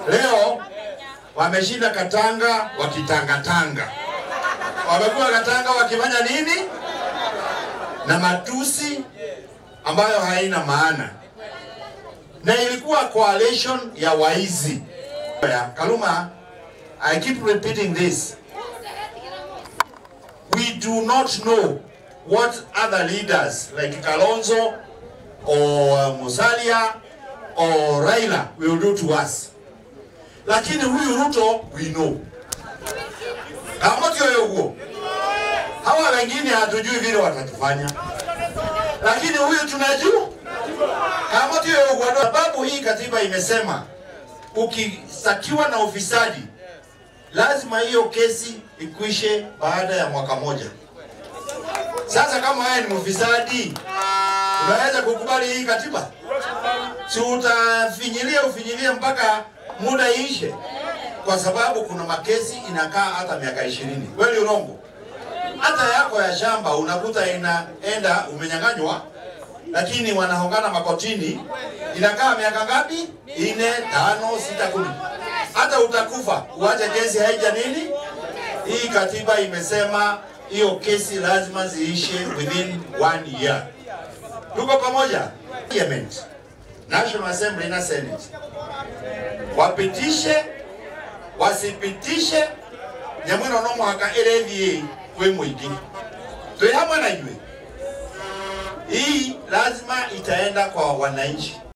Leo wameshinda Katanga wakitangatanga, wamekuwa Katanga wakifanya nini na matusi ambayo haina maana, na ilikuwa coalition ya waizi. Kaluma, I keep repeating this. We do not know what other leaders like Kalonzo or Musalia or Raila will do to us. Lakini huyu Ruto we know. Kama kio huo. Hawa wengine hatujui vile watatufanya. Lakini huyu tunajua. Kama kio huo sababu hii katiba imesema ukisakiwa na ufisadi lazima hiyo kesi ikwishe baada ya mwaka moja. Sasa kama wewe ni mfisadi, unaweza kukubali hii katiba? Si utafinyilia ufinyilie mpaka muda iishe, kwa sababu kuna makesi inakaa hata miaka ishirini. Kweli urongo? Hata yako ya shamba unakuta inaenda umenyang'anywa, lakini wanahongana makotini, inakaa miaka ngapi? Ine, tano, sita, kumi. Hata utakufa uache kesi haija nini. Hii katiba imesema hiyo kesi lazima ziishe within one year. Tuko pamoja? Parliament, National Assembly na Senate wapitishe wasipitishe nyamwino no mwaka ĩrĩthiĩ kwĩ mũingĩ twĩ hamwe na inyuĩ hii lazima itaenda kwa wananchi